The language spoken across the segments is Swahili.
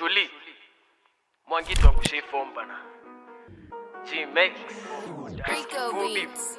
Truly. Mwangito angushe form bana. G Max. Rico Beats.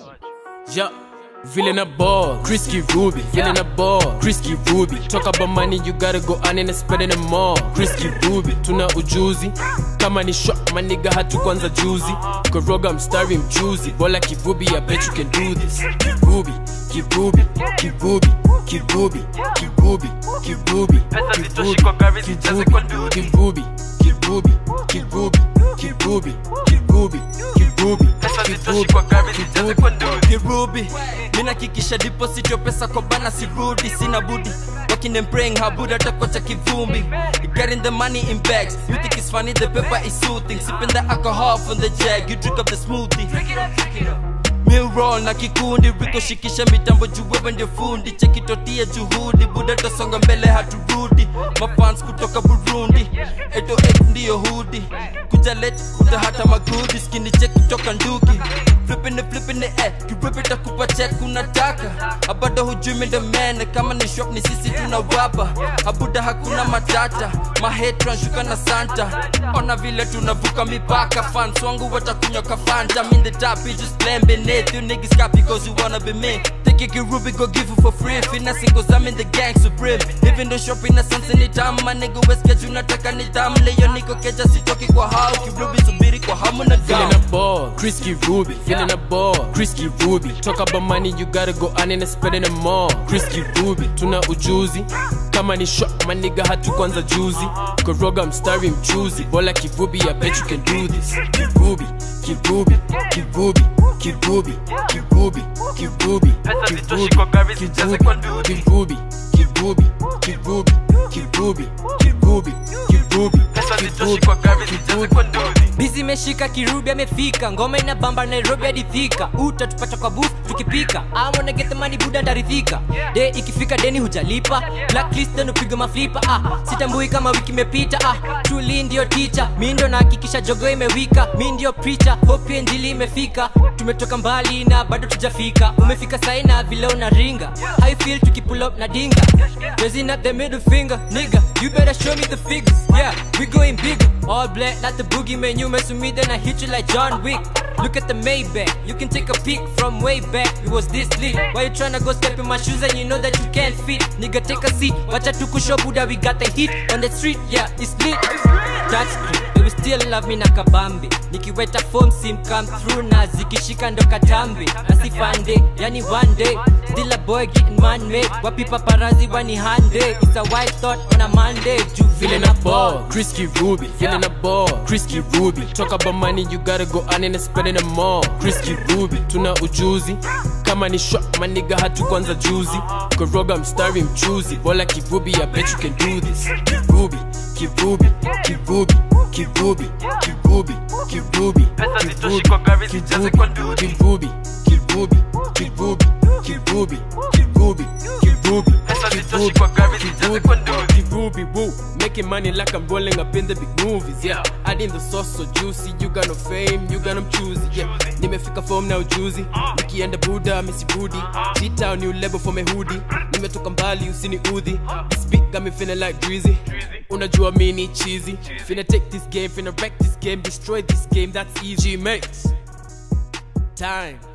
Yeah. Villain a ball, Chrisky Ruby, feeling a ball, Chrisky Ruby. Talk about money, you gotta go on and spend it more. Chrisky Ruby, tuna ujuzi. Kama ni shot, my nigga hatu kwanza juzi. Koroga mstari mchuzi, bola kivubi, I bet you can do this. Kivubi, kivubi, kivubi, kivubi, kivubi, kivubi, Pesa zitoshi kwa gari, zijaze kwa ndudi. kivubi, kivubi, kivubi, kivubi, kivubi, kivubi, Pesa zitoshi kwa gari, zijaze kwa ndudi. kirubi minakikisha deposit yo pesa kwa bana sirudi sina budi Working and praying habuda takocha kivumbi Getting the money in bags You think it's funny the paper is soothing Sipping the alcohol from the jag You drink up the smoothie Meal roll na kikundi Riko shikisha mitambo juu wewe ndio fundi Cheki totia juhudi Buda tosonga mbele haturudi Mafans kutoka Burundi 808 ndiyo hudi Kuja let kuta hata magudi Skini check kutoka nduki Flipping it flipping it eh Kirip itakupa check unataka Abada hujui mende mene Kama ni shop ni sisi tunawapa Abuda hakuna matata Mahetran shuka na santa Ona vile tunavuka mipaka Fans wangu watakunywa kafanta I'm in the top, we just playing beneath You niggas got because you wanna be me Take it Ruby, go give it for free Finessing cause I'm in the gang supreme Even though shopping na sanse ni tamu My nigga West Keju nataka ni tamu Leo niko keja sitoki kwa hao Kirubi subiri kwa hamu na Feeling gamu a ball, Chrisky Ruby, feeling a ball, Chrisky Ruby. Talk about money, you gotta go on and spend it more. Chrisky Ruby, tuna ujuzi. Kama ni shot, my nigga hatu kwanza juzi. Koroga mstari mchuzi, bola kivubi, I bet you can do this. Kivubi, kivubi, kivubi, kivubi, kivubi, kivubi, Pesa zitoshi kivubi, kwa gari, zijaze kwa ndudi. kivubi, kivubi, kivubi, kivubi, kivubi, kivubi, Pesa zitoshi kwa gari, zijaze kwa ndudi. bizi imeshika kirubi amefika ngoma ina bamba nairobi hadi thika utatupata kwa booth tukipika amona get the money buda ndaridhika de ikifika deni hujalipa blacklist then upiga maflipa ah sitambui kama wiki imepita ah tuli ndio ticha mi ndo nahakikisha jogo imewika mi ndio preacher hope njili imefika tumetoka mbali na bado tujafika umefika saina vile unaringa i feel tukipull up na dinga raising up the middle finger nigga you better show me the figures yeah we going bigger all black like the boogeyman you mess with me then i hit you like john wick Look at the Maybach, you can take a peek from way back. It was this lit. Why you tryna go step in my shoes and you know that you can't fit? Nigga, take a seat. Watch out to kusho Buddha, we got the heat on the street. Yeah, it's lit. That's great. They will still love me na kabambi. Nikiweta form sim come through na zikishika ndo katambi. Asifande, yani one day. Still a boy getting man made. Wapi paparazzi wani hande. It's a wild thought on a Monday. Ju Feeling a ball, Chrisky Ruby, feeling a ball, Chrisky Ruby. Talk about money, you gotta go on and spend it more. Chrisky Ruby, tuna ujuzi. Kama ni shot, my nigga hatu kwanza juzi. Koroga mstari mchuzi, bola kivubi, I bet you can do this. Kivubi, kivubi, kivubi, kivubi, kivubi, kivubi, Pesa zitoshi kwa gari, zijaze kwa ndudi. kivubi, kivubi, kivubi, kivubi, kivubi, kivubi, Pesa zitoshi kwa gari, zijaze kwa ndudi. Ruby woo, making money like I'm rolling up in the big movies, yeah. Adding the sauce so juicy, you got no fame, you got no choosy, yeah. Nimefika form now juicy, nikienda Buddha, missy booty. G-Town new level for my hoodie, nimetoka mbali usini udhi. This beat got me feeling like Drizzy. Unajua mini cheesy, finna take this game, finna wreck this game, destroy this game, that's easy. G-Max, time.